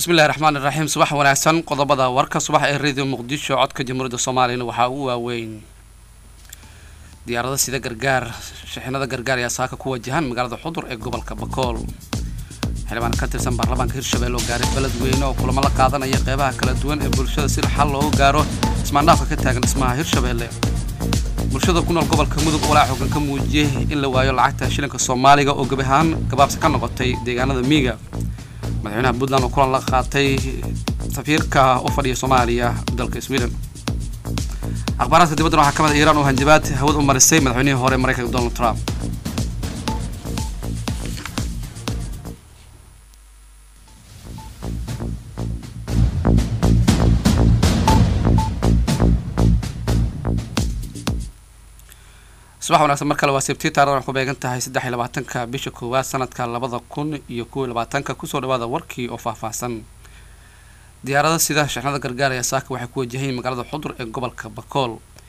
bismillahi raxmaan iraxiim subax wanaagsan qodobada warka subax ee radio muqdisho codka jamhuuriyadda soomaaliyana waxaa ugu waaweyn diyaarada sida gargaar shixinada gargaar ayaa saaka ku wajahan magaalada xudur ee gobolka bakool xildhibaan ka tirsan baarlamaanka hirshabelle oo gaaray beled weyne oo kulamo la qaadanaya qeybaha kala duwan ee bulshada si xal loogu gaaro ismaandhaafka ka taagan dhismaha hirshabelle bulshada ku nool gobolka mudug walaa xoogan ka muujiyey in la waayo lacagta shilinka soomaaliga oo gebi ahaan gabaabsi ka noqotay deegaanada miiga madaxweynaha puntland oo kulan la qaatay safiirka u fadhiya soomaaliya dalka sweden akhbaaraadka dibaddan waxaa ka mid a iiraan oo hanjabaad hawad u marisay madaxweynihii hore maraykanka donald trump subax wanaagsan mar kale waa sebtii taarikhdan waxay ku beegan tahay saddex iyo labaatanka bisha koowaad sanadka labada kun iyo kow iyo labaatanka kusoo dhawaada warkii oo faahfaahsan diyaarada sida shixnada gargaar ayaa saaka waxay ku wajahayn magaalada xudur ee gobolka bakool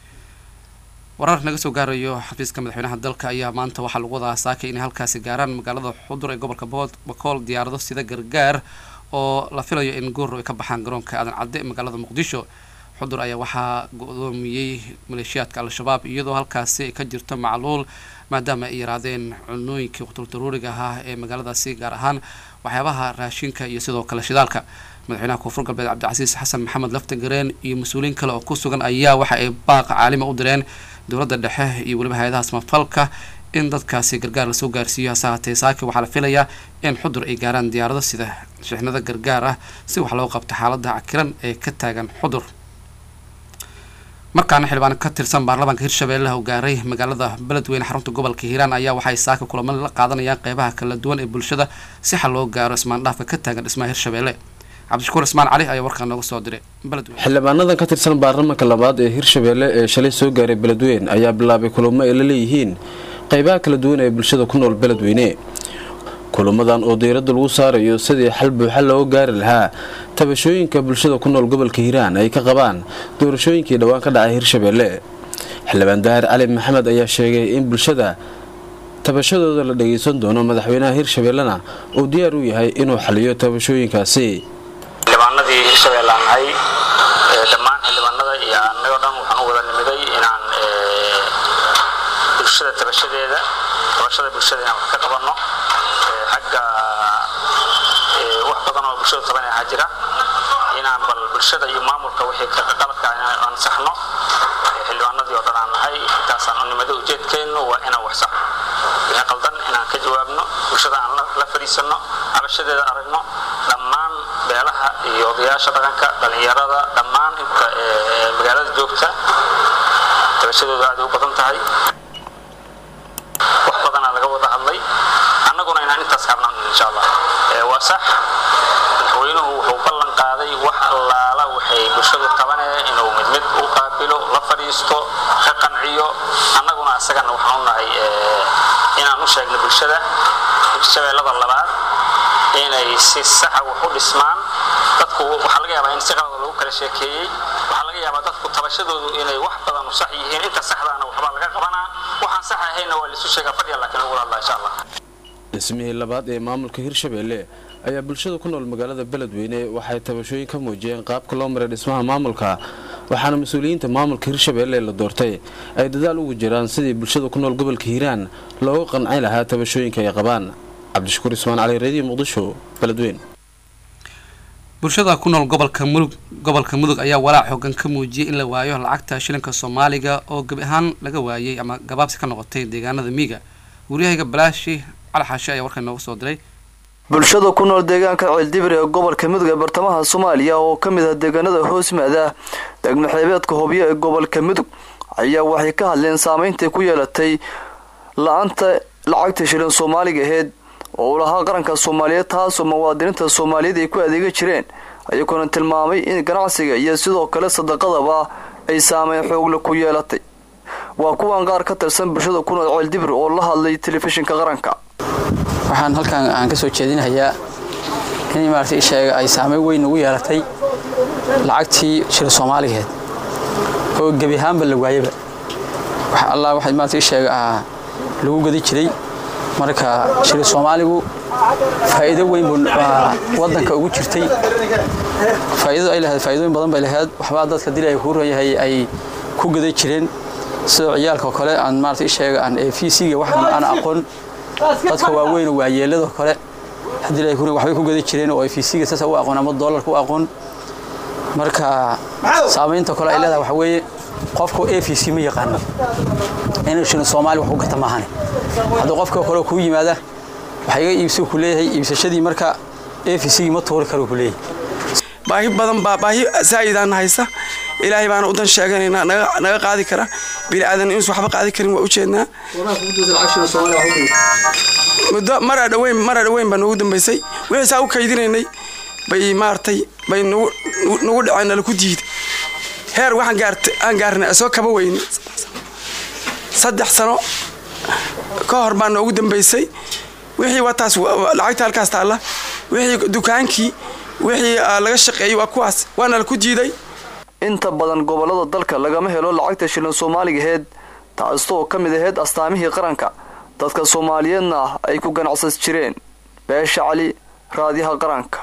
warar naga soo gaarayo xafiiska madaxweynaha dalka ayaa maanta waxaa lagu wadaa saaka inay halkaasi gaaraan magaalada xudur ee gobolka bakool diyaarado sida gargaar oo la filayo in goor ay ka baxaan garoonka aadan cadde ee magaalada muqdisho xudur ayaa waxaa go-doomiyey maleeshiyaadka al-shabaab iyadoo halkaasi ay ka jirto macluul maadaama ay yaraadeen cunooyinkii quturdaruuriga ahaa ee magaaladaasi gaar ahaan waxyaabaha raashinka iyo sidoo kale shidaalka madaxweynaha koonfur galbeed cabdicasiis xasan maxamed laftagareen iyo mas-uuliyiin kale oo ku sugan ayaa waxa ay baaqa caalima u direen dowladda dhexe iyo weliba hay-adaha samafalka in dadkaasi gargaar lasoo gaarsiiyo hase haatee saaki waxaa la filayaa in xudur ay gaaraan diyaarado sida shixnada gargaar ah si wax loo qabto xaalada cakiran ee ka taagan xudur markaana xildhibaan ka tirsan baarlamaanka hirshabelle oo gaaray magaalada beledweyne xarunta gobolka hiiraan ayaa waxay saaka kulamo la qaadanayaan qeybaha kala duwan ee bulshada si xal loo gaaro ismaandhaafka ka taagan dhismaha hirshabelle cabdishakuur ismaan cali ayaa warkaa nooga soo diray beledweyne xildhibaanadan ka tirsan baarlamaanka labaad ee hirshabelle ee shalay soo gaaray beledweyne ayaa bilaabay kulamo ay la leeyihiin qeybaha kala duwan ee bulshada ku nool beledweyne kulamadan oo diiradda lagu saarayo sidii xal buuxa looga gaari lahaa tabashooyinka bulshada ku nool gobolka hiiraan ay ka qabaan doorashooyinkii dhowaan ka dhacay hirshabelle xildhibaan daahir cali maxamed ayaa sheegay in bulshada tabashadooda la dhageysan doono madaxweynaha hirshabellena uu diyaar u yahay inuu xaliyo tabashooyinkaasi xildhibaanadii hirshabelle aan nahay dhammaan xildhibaanada iyo annagoo dhan waxaan u wada nimiday inaan bulshada tabashadeeda tabashada bulshada inaan wax ka qabanno xagga wax badan oo bulshada tabanay ahaa jira inaan bal bulshada iyo maamulka wixii qaladka inaan ansaxno xildhibaanadii oo dhan aan nahay intaasaan u nimado ujeedkeennu waa inaan wax saxno wixii qaldan inaan ka jawaabno bulshada aan la fadhiisanno cabashadeeda aragno dhammaan beelaha iyo odayaasha dhaqanka dhallinyarada dhammaan inta magaalada joogta tabashadooda aad u badan tahay wax badanaa laga wada hadlay annaguna inaan intaas habnan insha allah waa sax madaxweynuhu wuxuu ballan qaaday wax allaala waxay bulshadu tabanee inuu mid mid u qaabilo la fadhiisto ka qanciyo annaguna asagana waxaan u nahay inaan u sheegno bulshada hirshabeellada labaad inay si saxa wax u dhismaan dadku waxaa laga yaabaa in si qalada lagu kala sheekeeyey waxaa laga yaabaa dadku tabashadoodu inay wax badan u sax yihiin inta saxdaana waxbaa laga qabanaa waxaan sax ahayna waa laisu sheegaa fadhiya laakiin lagu hadlaa insha allah dhismihii labaad ee maamulka hirshabelle ayaa bulshada ku nool magaalada beledweyne waxay tabashooyin ka muujiyeen qaabka loo maray dhismaha maamulka waxaana mas-uuliyiinta maamulka hirshabelle la doortay ay dadaal ugu jiraan sidii bulshada ku nool gobolka hiiraan looga qanci lahaa tabashooyinka ay qabaan cabdishakuur ismaan cali radio muqdisho beledweyne bulshada ku nool gobolka mudug gobolka mudug ayaa walaac xoogan ka muujiyey in la waayo lacagta shilinka soomaaliga oo gebi ahaan laga waayey ama gabaabsi ka noqotay deegaanada miiga waryahayga balaashi cali xaashi ayaa warkan nooga soo diray bulshada ku nool deegaanka ceeldibir ee gobolka mudug ee bartamaha soomaaliya oo ka mid ah deegaanada hoosmaada degmo xeebeedka hobyo ee gobolka mudug ayaa waxay ka hadleen saameyntai ku yeelatay la-anta lacagta shilin soomaaliga aheyd oo uu lahaa qaranka soomaaliyeed taasoo muwaadiniinta soomaaliyeed ay ku adeega jireen ayagoona tilmaamay in ganacsiga iyo sidoo kale sadaqadaba ay saameyn xoogle ku yeelatay waa kuwan qaar ka tirsan bulshada ku nool ceeldibir oo la hadlay telefishinka qaranka waxaan halkan aan ka soo jeedinayaa in maarata sheega ay saameyn weyn ugu yeelatay lacagtii shil soomaaligeed oo gebi ahaanba la waayaba wax allah waxay maarata sheega lagu gadi jiray marka shil soomaaligu faa'iido weyn baa waddanka ugu jirtay faa'iidadu ay lahayd faa'iidooyin badan bay lahayd waxbaa dadka dil ay kuu ranyahay ay ku gaday jireen sida ciyaalka kale aan maarata isheega aan ee fiisiga wax aan aqoon dadka waaweyn oo waayeelada kale haddii ay waxbay ku gaday jireen oo ay fiisiga saas u aqoon ama doolarka u aqoon marka saamaynta kale ay leedahay waxa weeye qofka a v c ma yaqaano inuu shino soomaali wax u gata maahane haddii qofka kale kuu yimaada waxa iga iibsi ku leeyahay iibsashadii marka a v c ma tuuri karo ku leeyahay baahi badan baa baahi saa'idaan haysa ilaahay baana udan sheeganaynaa naga qaadi kara bini aadan inuusan waxba qaadi karin waa ujeednaa muddo maraa dhaweyn maraa dhaweyn baa noogu dambaysay wixii saa u kaydinaynay bay maaragtay bay nagu dhaceen nala ku diida heer waxaan gaartay aan gaarnay soo kaba weyne saddex sano ka hor baa noogu dambaysay wixii waa taas lacagta halkaas taalla wixii dukaankii wixii laga shaqeeyey waa kuwaas waana la ku diiday inta badan gobollada dalka lagama helo lacagta shilin soomaaligaheed taastoo ka mid aheyd astaamihii qaranka dadka soomaaliyeedna ay ku ganacsan jireen beesha cali raadiyaha qaranka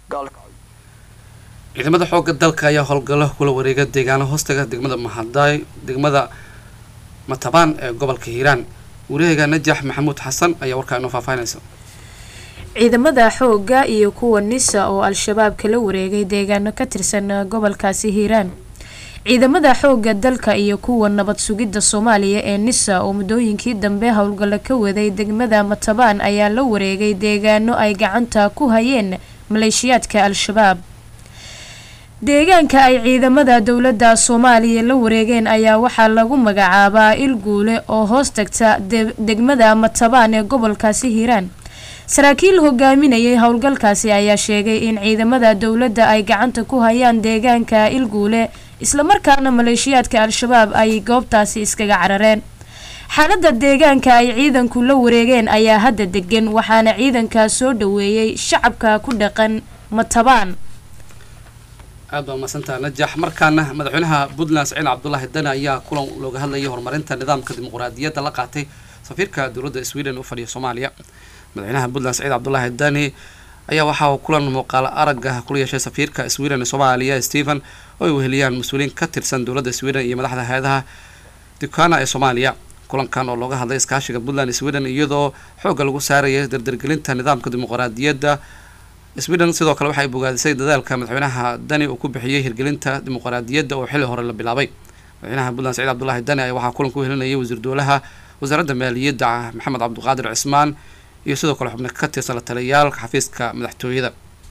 ciidamada xoogga dalka ayaa howlgallo kula wareega deegaano hoostaga degmada mahadaay degmada matabaan ee gobolka hiiraan wariyahayga najax maxamuud xasan ayaa warkaa inoo faahfaahinaysa ciidamada xoogga iyo kuwa nisa oo al-shabaab kala wareegay deegaano ka tirsan gobolkaasi hiiraan ciidamada xoogga dalka iyo kuwa nabad sugidda soomaaliya ee nisa oo muddooyinkii dambe howlgallo ka waday degmada matabaan ayaa la wareegay deegaano ay gacanta ku hayeen maleeshiyaadka al-shabaab deegaanka ay ciidamada dowladda soomaaliya la wareegeen ayaa waxaa lagu magacaabaa ilguule oo hoos tagta degmada matabaan ee gobolkaasi hiiraan saraakiil hogaaminayay howlgalkaasi ayaa sheegay in ciidamada dowladda ay gacanta ku hayaan deegaanka ilguule islamarkaana maleeshiyaadka al-shabaab ay goobtaasi iskaga carareen xaalada deegaanka ay ciidanku la wareegeen ayaa hadda degan waxaana ciidankaa soo dhaweeyey shacabka ku dhaqan matabaan aad baa umaadsantaha najax markaana madaxweynaha puntland saciid cabdulaahi dani ayaa kulan looga hadlayay horumarinta nidaamka dimuqraadiyadda la qaatay safiirka dowladda sweden u fadhiya soomaaliya madaxweynaha puntland saciid cabdulaahi dani ayaa waxa uu kulan muuqaalo aragga kula yeeshay safiirka sweden ee soomaaliya stephen oo ay weheliyaan mas-uuliyiin ka tirsan dowladda sweden iyo madaxda hay-adaha dukana ee soomaaliya kulankan oo looga hadlay iskaashiga puntland sweden iyadoo xoogga lagu saarayay dardargelinta nidaamka dimuqraadiyadda sweden sidoo kale waxay bogaadisay dadaalka madaxweynaha dani uu ku bixiyey hirgelinta dimuqraadiyadda oo xilli hore la bilaabay madaxweynaha puntland saciid cabdulaahi dani ayaa waxaa kulanka u helinayay wasiir dowlaha wasaaradda maaliyadda maxamed cabdiqaadir cismaan iyo sidoo kale xubno ka tirsan la taliyaalka xafiiska madaxtooyada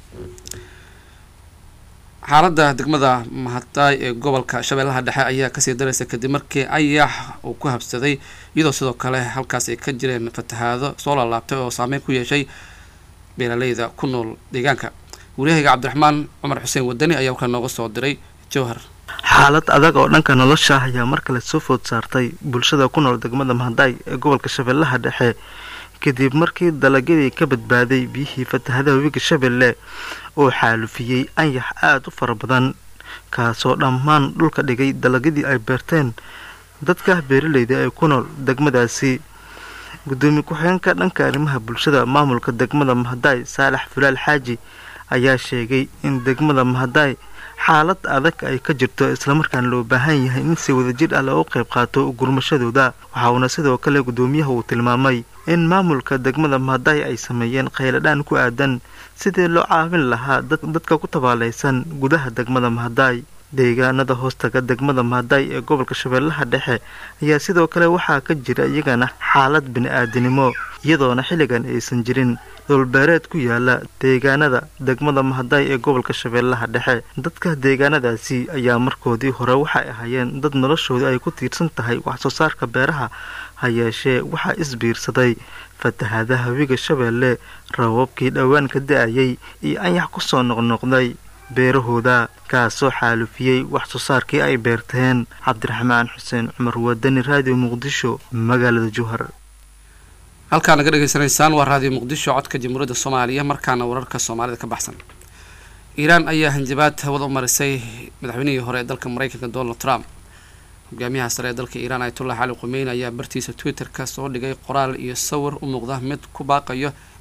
xaaladda degmada mahadaay ee gobolka shabeellaha dhexe ayaa kasii daraysa kadib markii ayax uu ku habsaday iyadoo sidoo kale halkaas ay ka jireen fatahaado soo laalaabtay oo saameyn ku yeeshay beeraleyda ku nool deegaanka wariyahayga cabdiraxmaan cumar xuseen wadani ayaa warkaa nooga soo diray jowhar xaalad adag oo dhanka nolosha ayaa mar kale soo food saartay bulshada ku nool degmada mahadaay ee gobolka shabeellaha dhexe kadib markii dalagyadii ka badbaaday biyihii fatahadaha webiga shabeelle oo xaalufiyey anyax aada u fara badan kaasoo dhammaan dhulka dhigay dalagyadii ay beerteen dadka beeraleyda ee ku nool degmadaasi gudoomiye ku-xigeenka dhanka arrimaha bulshada maamulka degmada mahadaay saalax fulaal xaaji ayaa sheegay in degmada mahadaay xaalad adag ay ka jirto islamarkaana loo baahan yahay in si wadajir ah loogu qayb qaato gurmashadooda waxauna sidoo kale gudoomiyaha uu tilmaamay in maamulka degmada mahadaay ay sameeyeen khayladhaan ku aadan sidii loo caawin lahaa dadka ku tabaalaysan gudaha degmada mahadaay deegaanada hoostaga degmada mahadaay ee gobolka shabeellaha dhexe ayaa sidoo kale waxaa ka jira iyagana xaalad bini-aadinimo iyadoona xilligan aysan jirin dhulbeereed ku yaala deegaanada degmada mahadaay ee gobolka shabeellaha dhexe dadka deegaanadaasi ayaa markoodii hore waxay ahaayeen dad noloshooda ay ku tiirsan tahay waxsoo saarka beeraha ha yeeshee waxaa isbiirsaday fatahaadaha webiga shabeelle rababkii dhowaan ka da-ayay iyo anyax ku soo noqnoqday beerahooda kaasoo xaalufiyey wax soo saarkii ay beerteen cabdiraxmaan xuseen cumar wadani raadiyo muqdisho magaalada jowhar halkaa naga dhegaysanaysaan waa raadiyo muqdisho codka jamhuuriyadda soomaaliya markaana wararka soomaalida ka baxsan iiraan ayaa hanjabaad hawada u marisay madaxweynihii hore ee dalka mareykanka donald trump hogaamiyaha sare ee dalka iiraan ayatullah cali qumeyn ayaa bartiisa twitter-ka soo dhigay qoraal iyo sawir u muuqda mid ku baaqayo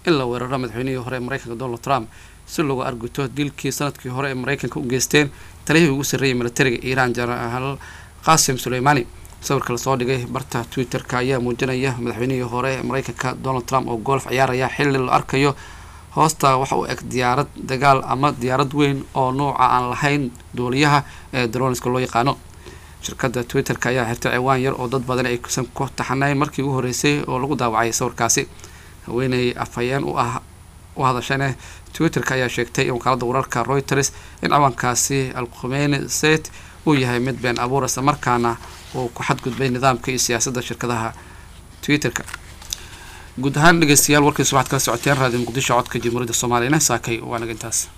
in la weeraro madaxweynihii hore ee mareykanka donald trump si loogu arguto dilkii sanadkii hore ee mareykanka u geysteen taliyihii ugu sarreeyay militariga iiraan jenaraal qasim suleymaani sawirka lasoo dhigay barta twitter-ka ayaa muujinaya madaxweynihii hore ee mareykanka donald trump oo golf ciyaaraya xilli la arkayo hoosta waxa uu eg diyaarad dagaal ama diyaarad weyn oo nuuca aan lahayn duuliyaha ee droniska loo yaqaano shirkadda twitter-ka ayaa xirtay ciwaan yar oo dad badan aysan ku taxanayn markii ugu horreysay oo lagu daawacay sawirkaasi haweeney afhayeen u ah u hadashane twitter-ka ayaa sheegtay in wakaalada wararka reuters in ciwaankaasi alkhumeyni set uu yahay mid been abuur isla markaana uu ku xadgudbay nidaamka iyo siyaasadda shirkadaha twitter-ka guud ahaan dhegeystayaal warkiis waxaad kala socoteen raadiyo muqdisho codka jamhuuriyadda soomaaliyana saakay waa naga intaas